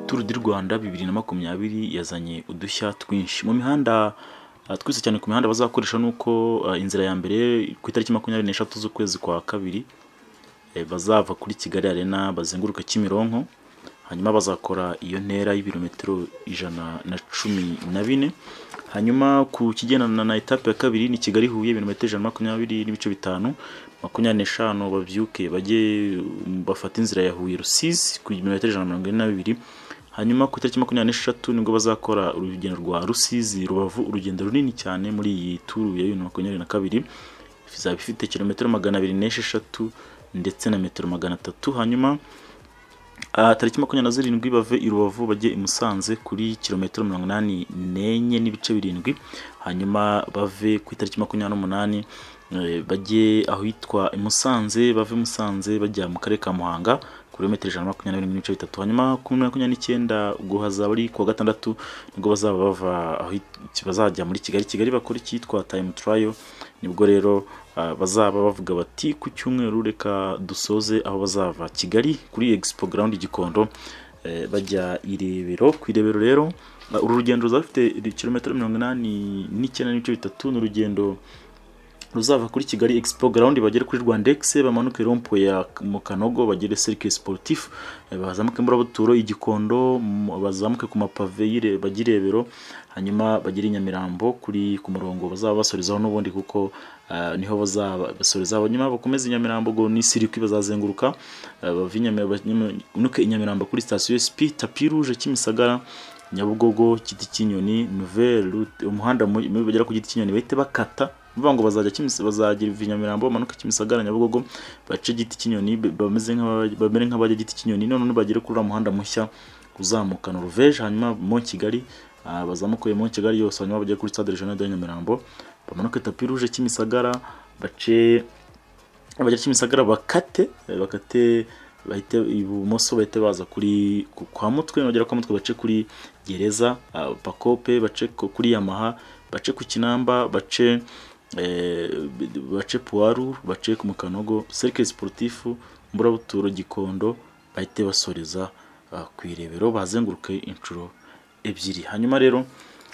Tour du Rwanda bibiri na makumyabiri yazanye udushya twinshi mu mihanda uh, twise cyane ku mihanda bazakoresha nuko uh, inzira ya mbere ku itariki makumyabiri n'eshatu z'ukwezi kwa kabiri eh, bazava kuri Kigali Arena bazenguruka Kimironko hanyuma bazakora iyo ntera y'ibirometero ijana na cumi na bine hanyuma ku kigendana na etape ya kabiri ni Kigali Huye ibirometero ijana na makumyabiri n'ibice bitanu makumyabiri n'eshanu babyuke bajye bafate inzira ya Huye Rusizi ku birometero ijana na mirongo ine na bibiri hanyuma ku itariki makumyabiri n'eshatu nibwo bazakora urugendo rwa Rusizi Rubavu urugendo runini cyane muri iyi turu ya bibiri na makumyabiri na kabiri izaba ifite kilometero magana abiri n'esheshatu ndetse na metero magana atatu hanyuma tariki makumyabiri na zirindwi bave i rubavu bajye i musanze kuri kilometero mirongo inani n'enye n'ibice birindwi hanyuma bave ku itariki makumyabiri n'umunani eh, bajye ahitwa i musanze bave i musanze bajya mu karere ka muhanga ku birometero ijana na makumyabiri n'ibice bitatu hanyuma ku makumyabiri n'icyenda ubwo hazaba ari kuwa gatandatu nibwo bazaba bava ahit- bazajya muri kigali kigali bakora icyitwa time trial nibwo rero ah, bazaba bavuga bati ku cyumweru reka dusoze aho bazava kigali kuri expo ground gikondo eh, bajya i rebero ku irebero rero ah, uru rugendo ruzaba rufite kilometero mirongo inani n'icyenda n'ibice bitatu ni urugendo ruzava kuri Kigali Expo Ground bagere kuri Rwandex bamanuke rompo ya mu Kanogo bagere Cirque Sportif eh, bazamuke muri Buturo igikondo m- bazamuke ku mapave yire bagirebero hanyuma bagire i Nyamirambo kuri ku murongo bazaba basorezaho n'ubundi kuko ah, niho bazaba basoreza hanyuma bakomeze i Nyamirambo go ni Cirque bazazenguruka eh, bave i Nyami- banyuke i Nyamirambo kuri station SP Tapis Rouge Kimisagara Nyabugogo Giti cy'inyoni Nouvelle Route umuhanda mu- mu- bagera ku Giti cy'inyoni bahite bakata bivuga ngo bazajya Kimisa- bazagira ivi nyamirambo bamanuka kimisagara nyabugogo bace igiti cy'inyoni be- bameze nk'aba- bamere nk'abajya igiti cy'inyoni none bagere kuri uriya muhanda mushya uzamuka noruveje hanyuma mo kigali ah, bazamuka uyu mo kigali yose hanyuma bagere kuri stade regional de nyamirambo bamanuke tapi rouge kimisagara bace abajya kimisagara bakate eh, bakate bahite ibumoso bahite baza kuri ku- kwa mutwe bagera kwa mutwe bace kuri gereza ah, pakope bace ku- kuri yamaha bace ku kinamba bace eh, bace puwaru bace ku mukanogo serike siporutifu mburabuturo gikondo bahite basoreza ah, ku irebero bazenguruke inshuro ebyiri hanyuma rero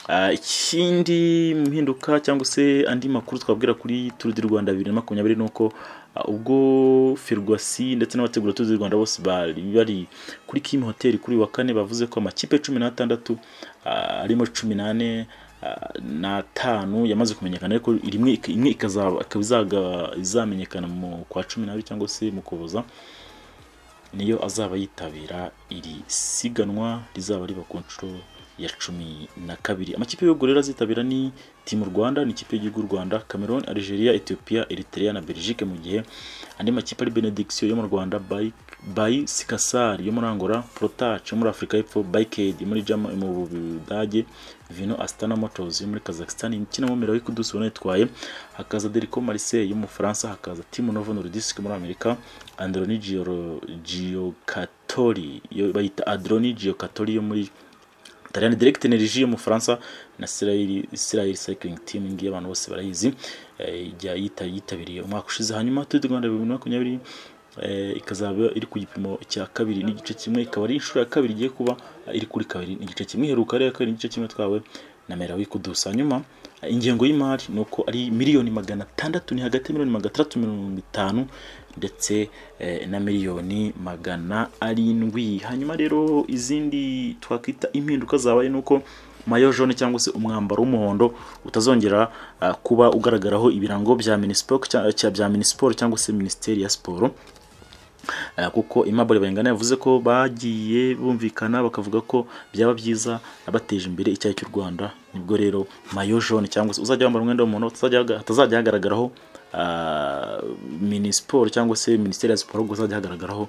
ah, ikindi mpinduka cyangwa se andi makuru twabwira kuri turu di rwanda bibiri na makumyabiri ni uko ah, ubwo ferwasi ndetse n'abategura turu di rwanda bose bari bari kuri kimi hoteli kuri uyu wa kane bavuze ko amakipe cumi n'atandatu ah, arimo cumi n'ane ah, n'atanu yamaze kumenyekana ariko rimwe imwe ikazaba ikaba izaga- izamenyekana mu kwa cumi n'abiri cyangwa se mu kuboza niyo azaba yitabira iri siganwa rizaba riba ku nshuro ya cumi na kabiri amakipe y'ibihugu rero azitabira ni timu rwanda ni ikipe y'igihugu rwanda cameroon algeria ethiopia eritrea na belgique mu gihe andi makipe ari benediction yo mu rwanda Bay- bayi sikasari yo muri angola protach yo muri afurika y'epfo bayikedi muri Germa- mu budage vino astana motors yo muri kazakhstan ikinamo merawi kudusi ubona yitwaye hakaza derico marseille yo mu bufaransa hakaza timu novo nordisk yo muri amerika androni Gioro- giocatori yo bayita adroni giocatori yo muri Tariyani Direct Energy yo mu Faransa na Israel Israel Cycling Team ngiye abantu bose barayizi eh, ijya yita yitabiriye umwaka ushize hanyuma Tour du Rwanda 2022 eh, ikazaba iri ku gipimo cya kabiri n'igice kimwe ikaba ari inshuro ya kabiri igiye kuba eh, iri kuri kabiri n'igice kimwe iheruka ari iya kabiri n'igice kimwe twawe na Merawi Kudusa hanyuma eh, ingengo y'imari ni uko ari miliyoni magana atandatu ni hagati ya miliyoni magana atandatu mirongo itanu ndetse eh, na miliyoni magana arindwi hanyuma rero izindi twakwita impinduka zabaye ni uko mayo jaune cyangwa se umwambaro w'umuhondo utazongera ah, kuba ugaragaraho ibirango bya minispoc cya- cya- bya minisiporo cyangwa se minisiteri ya siporo Eh, kuko Aimable Bayingana yavuze ko bagiye bumvikana bakavuga ko byaba byiza abateje imbere icyayi cy'u Rwanda nibwo rero mayo jaune cyangwa se uzajya wambara umwenda w'umuhondo utazajya- hatazajya hagaragaraho ah, minisiporo cyangwa se minisiteri ya siporo ahubwo hazajya hagaragaraho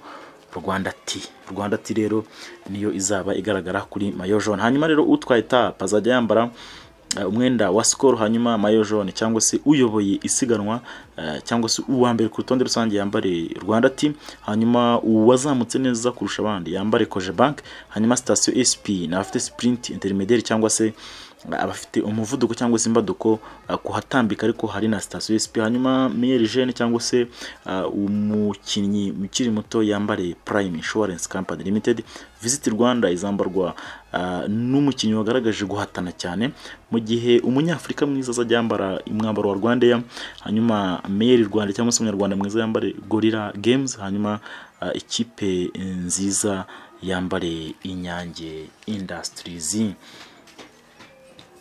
Rwanda T Rwanda T rero niyo izaba igaragara kuri mayo jaune hanyuma rero utwaye tap azajya yambara eh, umwenda wa sikoro hanyuma mayo jaune cyangwa se uyoboye isiganwa eh, cyangwa se uwa mbere ku rutonde rusange yambare rwanda team hanyuma uwazamutse neza kurusha abandi yambare koje bank hanyuma sitasiyo sp na afite sprint intermediary cyangwa se abafite umuvuduko cyangwa se imbaduko ah, kuhatambika ariko hari na sitasiyo SP hanyuma Meyer Jeune cyangwa se ah, umukinnyi ukiri muto yambare Prime Insurance Company Limited Visit Rwanda izambarwa ah, n'umukinnyi wagaragaje guhatana cyane mu gihe umunyafurika mwiza azajya yambara umwambaro wa Rwandair hanyuma Meyer Rwanda cyangwa se umunyarwanda mwiza yambare Gorilla Games hanyuma ah, ikipe nziza yambare Inyange Industries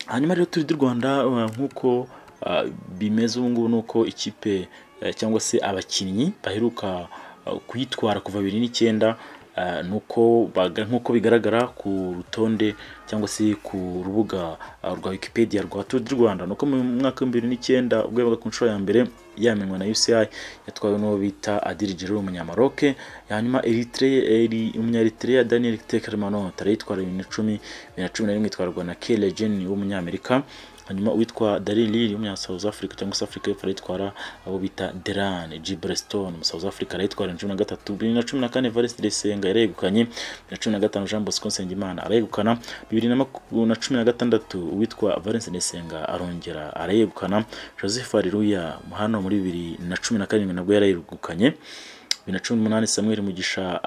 hanyuma rero turi du rwanda uh, nk'uko uh, bimeze ubu ngubu ni uko ikipe uh, cyangwa se abakinnyi baheruka uh, kuyitwara kuva bibiri n'icyenda uh, nuko baga- nk'uko bigaragara ku rutonde cyangwa se ku rubuga uh, rwa wikipedia rwa turu du rwanda nuko mu mwaka w'ibihumbi bibiri n'icyenda ubwo yabaga ku nshuro ya mbere yamenywa na uci yatwawe n'uwo bita adiri jiro umunyamaroke hanyuma Eritre- Eri- umunyaeritrea daniel tekermano tarayitwara bibiri na cumi bibiri na cumi na rimwe itwarwa na kele jen w'umunyamerika hanyuma uwitwa Daryl Lilly w'umunya South Africa cyangwa se Africa y'Epfo arayitwara abo bita Deran Gibrestone mu South Africa arayitwara na cumi na gatatu bibiri na cumi na kane Evariste Desenga yarayegukanye bibiri na cumi na gatanu Jean Bosco Nsengimana arayegukana bibiri na maku- na cumi na gatandatu uwitwa Valens Desenga arongera arayegukana Joseph Haleluya hano muri bibiri na cumi na karindwi nabwo yarayegukanye bibiri na cumi n'umunani Samuel Mugisha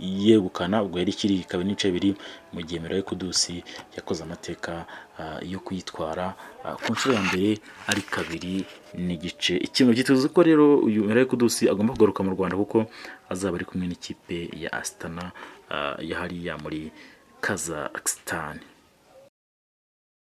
arayegukana ubwo yari ikiri kabiri n'ibice bibiri mu gihe Mirayo Kudusi yakoze amateka ah, yo kuyitwara ah, ku nshuro ya mbere ari kabiri n'igice ikintu gituzi ko rero uyu Mirayo Kudusi agomba kugaruka mu Rwanda kuko azaba ari kumwe n'ikipe ya Astana ah, ya hariya muri Kazakhstan